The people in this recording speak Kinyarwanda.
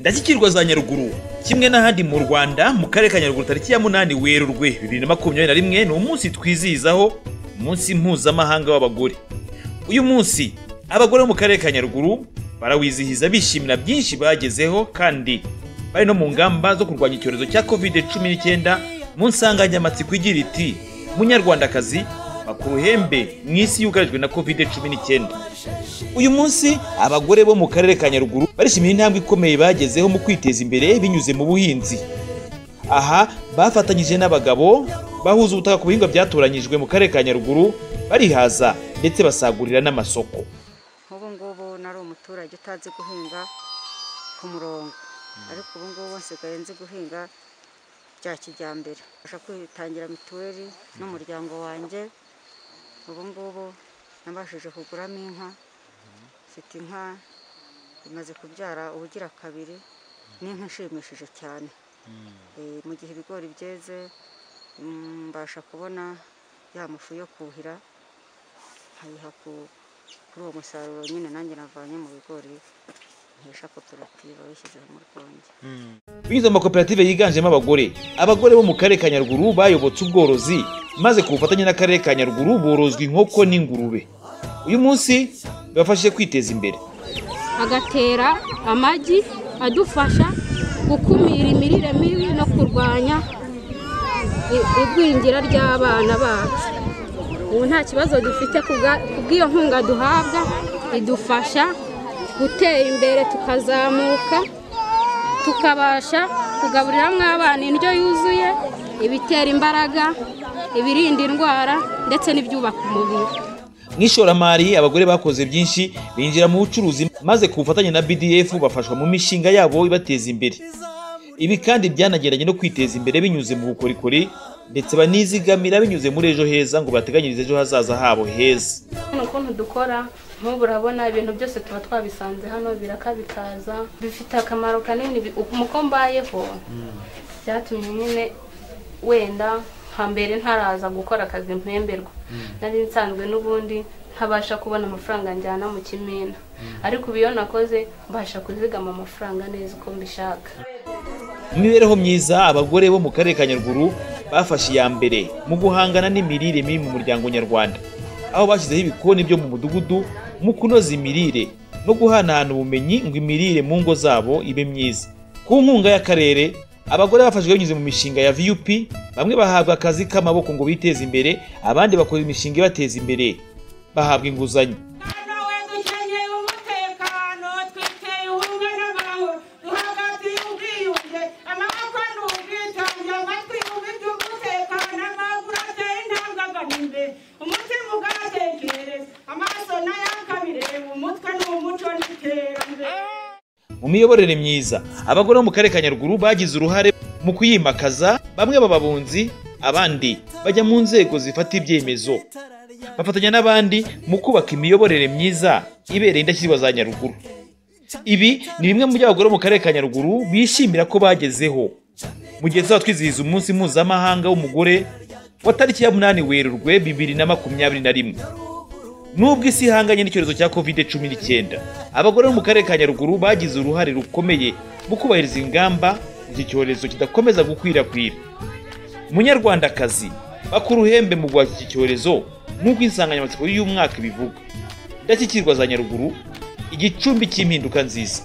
ndashyikirwa za nyaruguru kimwe n'ahandi mu rwanda mu karere ka nyaruguru tariki ya munani werurwe bibiri na makumyabiri na rimwe ni umunsi twizihizaho umunsi mpuzamahanga w'abagore uyu munsi abagore bo mu karere ka nyaruguru barawizihiza bishimira byinshi bagezeho kandi bari no mu ngamba zo kurwanya icyorezo cya covid cumi n'icyenda mu nsanganyamatsiko igira iti munyarwandakazi bakuru hembe mu isi yugarijwe na covid cumi n'icyenda uyu munsi abagore bo mu karere ka nyaruguru barishimira intambwe ikomeye bagezeho mu kwiteza imbere binyuze mu buhinzi aha bafatanyije n'abagabo bahuza ubutaka ku bihingwa byatoranyijwe mu karere ka nyaruguru barihaza ndetse basagurira n'amasoko nk'ubu ngubu nari umuturage utazi guhinga ku murongo ariko ubu ngubu nsigaye nzi guhinga bya kijyambere mbasha kwitangira mituweli n'umuryango wanjye ubu ngubu nabashije kuguramo inka mfite inka imaze kubyara ubugira kabiri n'inka ishimishije cyane Eh, mu gihe ibigori byeze mm, mbasha kubona ya mufu yo kuhira nkayiha ku- kuri uwo musaruro nyine nanjye navanye mu bigori nkesha koperative bishyize mu rwunge binyuze mu makoperative yiganjemo abagore abagore bo mu karere ka nyaruguru bayobotse ubworozi maze ku bufatanye n'akarere ka nyaruguru borozwa inkoko n'ingurube uyu munsi bibafashije kwiteza imbere agatera amagi adufasha gukumira imirire mibi no kurwanya i- igwingira ry'abana bacu ubu nta kibazo dufite ku bwa- ku bw'iyo nkunga duhabwa idufasha gutera imbere tukazamuka tukabasha kugaburira hamwe abana indyo yuzuye ibitera imbaraga ibirinda indwara ndetse n'ibyubaka umubiri mu ishoramari abagore bakoze byinshi binjira mu bucuruzi maze ku bufatanye na bdf bafashwa mu mishinga yabo ibateza imbere ibi kandi byanagendanye no kwiteza imbere binyuze mu bukorikori ndetse banizigamira binyuze muri ejo heza ngo bateganyirize ejo hazaza habo heza hano ukuntu dukora nk'ubu urabona ibintu byose tuba twabisanze hano biraka bikaza bifite akamaro kanini bi- uko mbayeho byatumye nyine wenda hambere ntaraza gukora akazi mpemberwa nari nsanzwe n'ubundi ntabasha kubona amafaranga njyana mu kimina ariko ubu iyo nakoze mbasha kuzigama amafaranga neza uko mbishaka mu mibereho myiza abagore bo mu karere ka nyaruguru bafashe iya mbere mu guhangana n'imirire mibi mu muryango nyarwanda aho bashyizeho ibikoni byo mu mudugudu mu kunoza imirire no guhanahana ubumenyi ngo imirire mu ngo zabo ibe myiza ku nkunga y'akarere abagore bafashijwe binyuze mu mishinga ya vup bamwe bahabwa akazi k'amaboko ngo biteze imbere abandi bakora imishinga ibateza imbere bahabwa inguzanyo nawe dukeneye umutekano twiteye ubumwe n'amahoro duhagatiye ubwiyunge amaboko ni ubwitange amatwi yumva iby'umutekano amaguru ateye intambwe agana imbere umutima ugatekereza amaso nayaka bireba umutwe ni umuco n'iterambere mu miyoborere myiza abagore bo mu karere ka nyaruguru bagize uruhare mu kuyimakaza bamwe baba abunzi abandi bajya mu nzego zifata ibyemezo bafatanya n'abandi mu kubaka imiyoborere myiza ibereye indashyikirwa za nyaruguru ibi ni bimwe mu byo abagore bo mu karere ka nyaruguru bishimira ko bagezeho mu gihe tuzaba twizihiza umunsi mpuzamahanga w'umugore wa tariki ya munani werurwe bibiri na makumyabiri na rimwe nubwo isi ihanganye n'icyorezo cya covid cumi n'icyenda abagore bo mu karere ka nyaruguru bagize uruhare rukomeye mu kubahiriza ingamba iki cyorezo kidakomeza gukwirakwira munyarwandakazi bakura uhembe mu guhashya iki cyorezo nk'uko insanganyamatsiko y'uyu mwaka ibivuga indashyikirwa za nyaruguru igicumbi cy'impinduka nziza